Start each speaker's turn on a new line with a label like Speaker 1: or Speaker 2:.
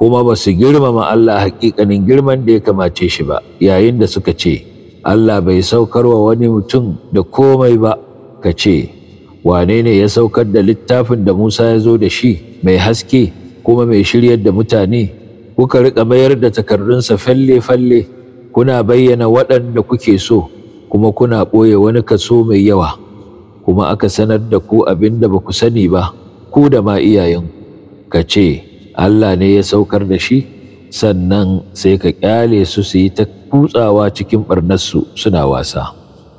Speaker 1: kuma ba su girmama Allah hakikanin girman da ya kamace shi ba yayin da suka ce Allah bai saukar wa wani mutum da komai ba ka ce wane ne ya saukar da littafin da Musa ya zo da shi mai haske kuma mai shiryar da mutane kuka riƙa mayar da takardunsa falle-falle kuna bayyana waɗanda kuke so kuma kuna ɓoye wani kaso mai yawa kuma aka sanar da ku abin da ba ku sani ba ku da ma iyayen ka ce Allah ne ya saukar da shi sannan sai ka ƙyale su su yi ta kutsawa cikin ɓarnarsu suna wasa.